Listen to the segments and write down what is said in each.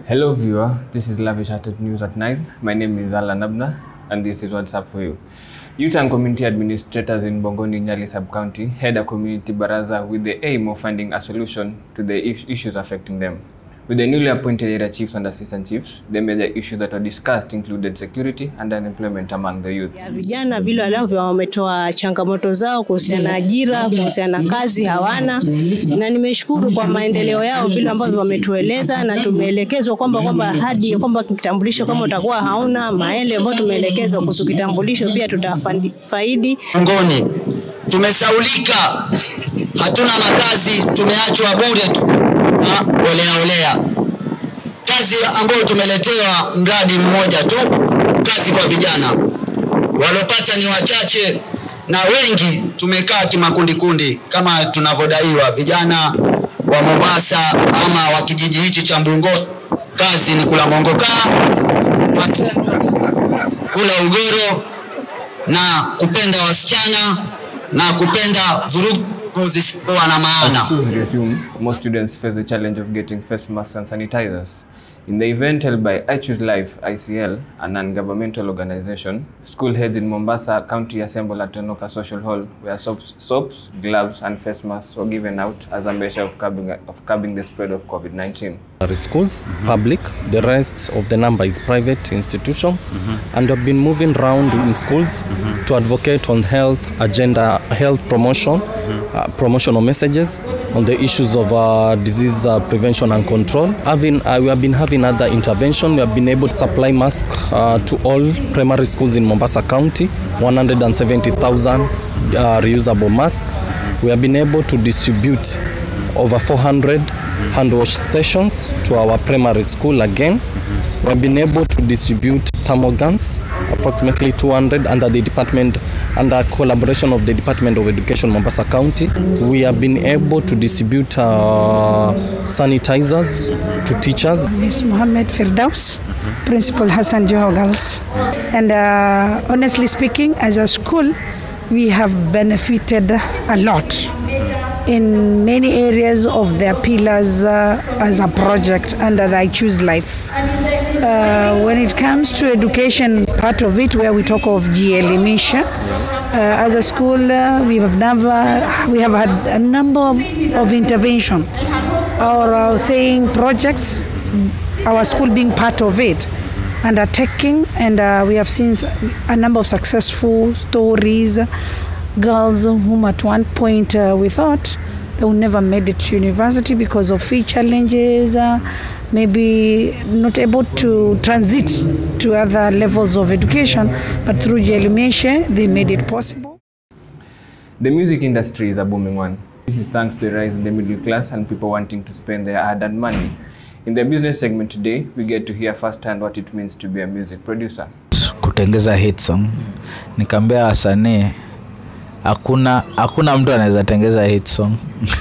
Hello, viewer. This is Lavish Hearted News at 9. My name is Alan Abna, and this is what's up for you. Youth and community administrators in Bongoni Nyali sub-county had a community baraza with the aim of finding a solution to the is- issues affecting them. With the newly appointed area chiefs and assistant chiefs, the major issues that were discussed included security and unemployment among the youth. ya vijana vile wanavyo wametoa changamoto zao kuhusiana na ajira, kuhusiana na kazi hawana, na nimeshukuru kwa maendeleo yao vile ambavyo wametueleza, na tumeelekezwa kwamba kwamba hadi kwamba kitambulisho kama utakuwa hauna maele ambayo tumeelekezwa kuhusu kitambulisho pia tutafaidi. Ngoni tumesaulika, hatuna makazi, tumeachwa bure tu na olea olea. Kazi ambayo tumeletewa mradi mmoja tu, kazi kwa vijana, walopata ni wachache na wengi tumekaa kimakundi kundi kama tunavyodaiwa. Vijana wa Mombasa ama wa kijiji hichi cha Mbungo, kazi ni kula mongokaa, kula ugoro na kupenda wasichana na kupenda vurugu zisizokuwa na maana. Schools resume, most students face the challenge of getting face masks and sanitizers. In the event held by I Choose Life ICL, a non-governmental organization, school heads in Mombasa County assembled at Tonoka Social Hall where soaps, soaps, gloves, and face masks were given out as a measure of curbing, of curbing the spread of COVID-19. Are schools, public. The rest of the number is private institutions, and have been moving around in schools to advocate on health agenda, health promotion, uh, promotional messages on the issues of uh, disease uh, prevention and control. Having, uh, we have been having other intervention. We have been able to supply masks uh, to all primary schools in Mombasa County, 170,000 uh, reusable masks. We have been able to distribute over 400 hand wash stations to our primary school again. We have been able to distribute thermal guns, approximately 200 under the department, under collaboration of the Department of Education Mombasa County. We have been able to distribute uh, sanitizers to teachers. Miss Mohammed Firdaus, Principal Hassan Joho Girls. And uh, honestly speaking, as a school, we have benefited a lot in many areas of their pillars uh, as a project under the I Choose Life. Uh, when it comes to education part of it, where we talk of GL Inisha, uh, as a school, uh, we have never, we have had a number of, of intervention or uh, saying projects, our school being part of it, undertaking, and uh, we have seen s- a number of successful stories, girls whom at one point uh, we thought they would never made it to university because of fee challenges, uh, maybe not able to transit to other levels of education, but through Jelimishe, they made it possible. The music industry is a booming one. This is thanks to the rise in the middle class and people wanting to spend their hard-earned money. In the business segment today, we get to hear firsthand what it means to be a music producer. kutengeza hit song nikaambia wasanii hakuna hakuna mtu anaweza tengeza hit song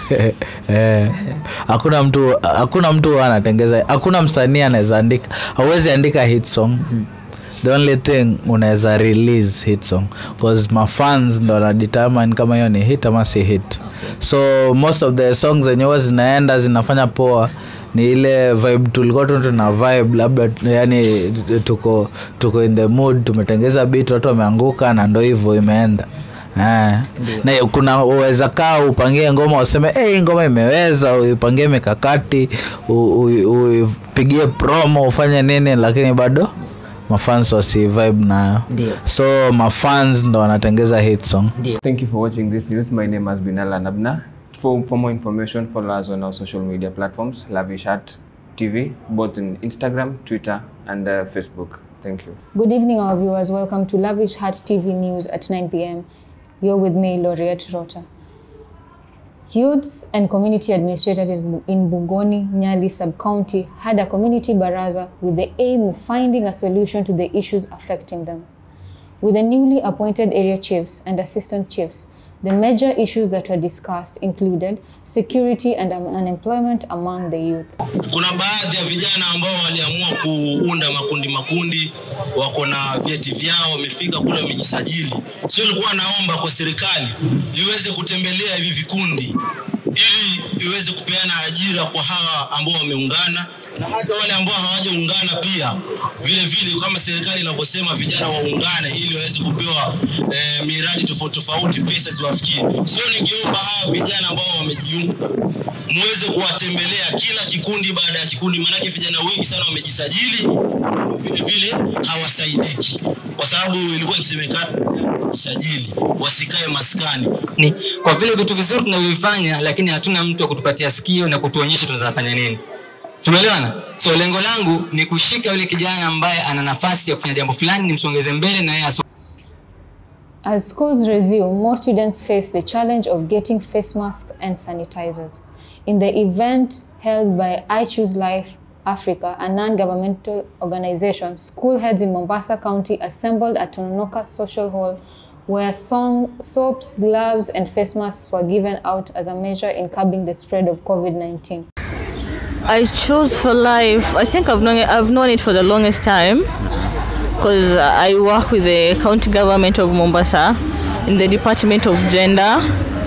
eh, hakuna mtu hakuna mtu huwa anatengeza hakuna msanii anaweza andika hauwezi andika hit song the only thing unaweza release hit song bcause mafans ndo wanadetermine kama hiyo ni hit ama si hit so most of the songs zenye huwa zinaenda zinafanya poa ni ile vibe tulikuwa tu tuna vibe labda yani tuko tuko in the mood tumetengeza beat watu wameanguka na ndo hivyo imeenda Eh. na kuna uweza kaa upangie ngoma useme hey, ngoma imeweza uipangie mikakati u- u- uipigie promo ufanye nini lakini bado mafans wasi vibe nayo so mafans ndo wanatengeza hit song Thank you for watching this news. My name has been Alan Abna. For, for more information, follow us on our social media platforms, Lavish Art TV, both in Instagram, Twitter, and uh, Facebook. Thank you. Good evening, our viewers. Welcome to Lavish Heart TV News at 9 p.m. You're with me, Laureate Rota. Youths and community administrators in in Bungoni, Nyali sub-county had a community baraza with the aim of finding a solution to the issues affecting them. With the newly appointed area chiefs and assistant chiefs, the major issues that were discussed included security and um, unemployment among the youth. kuna baadhi ya vijana ambao waliamua kuunda makundi makundi wako na vyeti vyao wamefika kule wamejisajili sio ilikuwa naomba kwa serikali iweze kutembelea hivi vikundi ili iweze kupeana ajira kwa hawa ambao wameungana na hata wale ambao hawajaungana pia vile vile, kama serikali inavyosema vijana waungane ili waweze kupewa eh, miradi tofauti tofauti, pesa ziwafikie. So ningeomba hawa vijana ambao wamejiunga muweze kuwatembelea kila kikundi baada ya kikundi, maanake vijana wengi sana wamejisajili, vile vile hawasaidiki, kwa sababu ilikuwa ikisemekana sajili wasikae maskani. ni kwa vile vitu vizuri tunavyovifanya, lakini hatuna mtu wa kutupatia sikio na kutuonyesha tunazafanya nini. Tumeelewana? So lengo langu ni kushika yule kijana ambaye ana nafasi ya kufanya jambo fulani, nimsongeze mbele na yeye aso As schools resume, more students face the challenge of getting face masks and sanitizers. In the event held by I Choose Life Africa, a non governmental organization, school heads in Mombasa County assembled at Tononoka Social Hall where song, soaps, gloves, and face masks were given out as a measure in curbing the spread of COVID 19. I chose for life. I think I've known it, I've known it for the longest time because I work with the county government of Mombasa in the Department of Gender,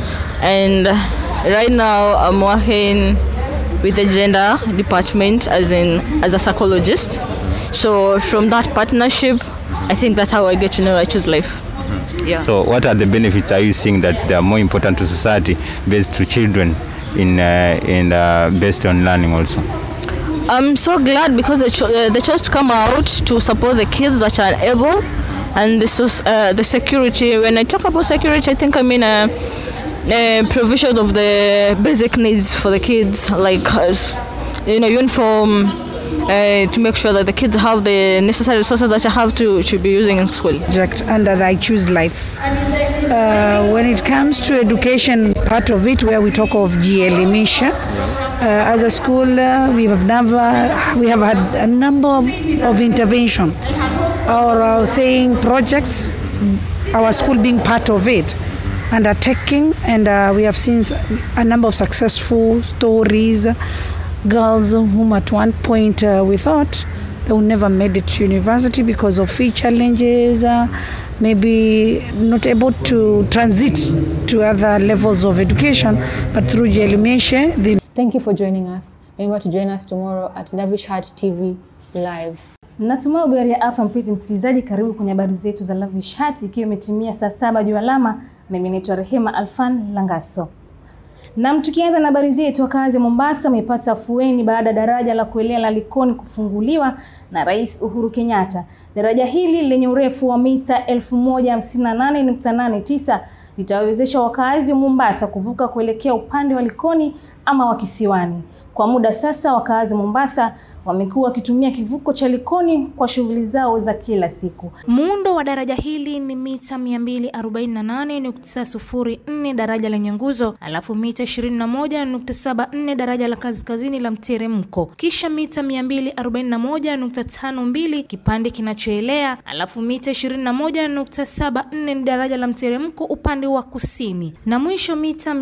and right now I'm working with the gender department as in as a psychologist. So from that partnership, I think that's how I get to know I choose life. Yeah. So, what are the benefits are you seeing that they are more important to society based to children in uh, in uh, based on learning also? I'm so glad because they, cho- uh, they chose to come out to support the kids that are able and the, soc- uh, the security. When I talk about security, I think I mean uh, uh, provision of the basic needs for the kids, like uh, you know uniform, uh, to make sure that the kids have the necessary resources that they have to, to be using in school. project under the I Choose Life. Uh, when it comes to education part of it, where we talk of Gielimisha, uh, as a school, uh, we have never, we have had a number of, of intervention or uh, saying projects, our school being part of it, undertaking, and uh, we have seen s- a number of successful stories, girls whom at one point uh, we thought they would never made it to university because of fee challenges, uh, maybe not able to transit to other levels of education, but through Jelimeshe, they Thank you for joining us. Remember to join us tomorrow at Lavish Heart TV live. Natumai uberi ya afya mpenzi msikilizaji, karibu kwenye habari zetu za Lavish Heart, ikiwa imetimia saa saba juu alama. Mimi naitwa Rehema Alfan Langaso. Nam, tukianza na habari zetu, wakazi wa Mombasa wamepata afueni baada ya daraja la kuelea la Likoni kufunguliwa na Rais Uhuru Kenyatta. Daraja hili lenye urefu wa mita 1058.89 litawawezesha wakazi wa Mombasa kuvuka kuelekea upande wa Likoni ama wa Kisiwani. Kwa muda sasa, wakazi wa Mombasa wamekuwa wakitumia kivuko cha Likoni kwa shughuli zao za kila siku. Muundo wa daraja hili ni mita 248.04 daraja lenye nguzo, alafu mita 21.74 daraja la kaskazini la mteremko, kisha mita 241.52 kipande kinachoelea, alafu mita 21.74 ni daraja la mteremko upande wa kusini, na mwisho mita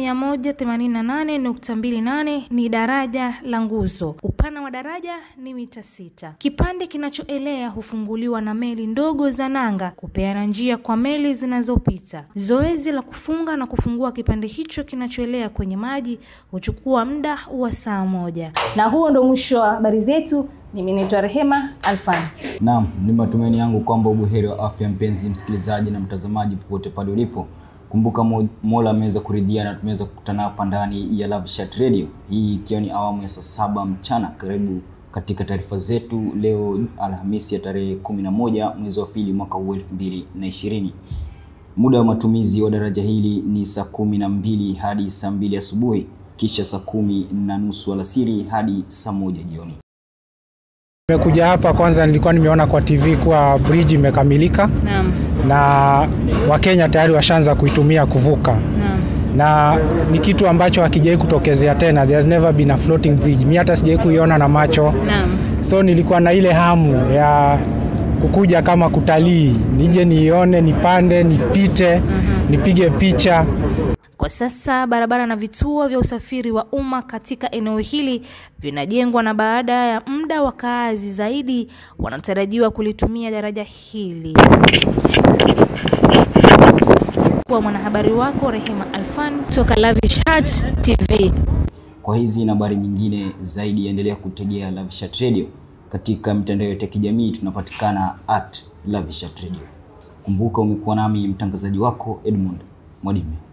188.28 ni daraja la nguzo. Upana wa daraja ni mita sita. Kipande kinachoelea hufunguliwa na meli ndogo za nanga kupeana njia kwa meli zinazopita. Zoezi la kufunga na kufungua kipande hicho kinachoelea kwenye maji huchukua muda wa saa moja. Na huo ndo mwisho wa habari zetu. Mimi naitwa Rehema Alfan. Naam, ni matumaini yangu kwamba ubuheri wa afya mpenzi msikilizaji na mtazamaji popote pale ulipo. Kumbuka Mo- Mola ameweza kuridhia na tumeweza kukutana hapa ndani ya Love Chat Radio, hii ikiwa ni awamu ya saa saba mchana. Karibu katika taarifa zetu leo Alhamisi ya tarehe 11 mwezi wa pili mwaka huu 2020. Muda wa matumizi wa daraja hili ni saa kumi na mbili hadi saa mbili asubuhi, kisha saa kumi na nusu alasiri hadi saa moja jioni. Nimekuja hapa kwanza, nilikuwa nimeona kwa TV kuwa bridge imekamilika Naam. na Wakenya tayari washaanza kuitumia kuvuka Naam. na ni kitu ambacho hakijai kutokezea tena. There's never been a floating bridge. Mi hata sijai kuiona na macho, Naam. so nilikuwa na ile hamu ya kukuja kama kutalii, nije niione, nipande, nipite, nipige picha. Kwa sasa barabara na vituo vya usafiri wa umma katika eneo hili vinajengwa na baada ya muda wakaazi zaidi wanatarajiwa kulitumia daraja hili. Nimekuwa mwanahabari wako Rehema Alfan kutoka Lavish Heart TV. Kwa hizi na habari nyingine zaidi, endelea kutegea Lavishat Radio katika mitandao yote ya kijamii. Tunapatikana at Lavishat Radio. Kumbuka umekuwa nami mtangazaji wako Edmund Mwadime.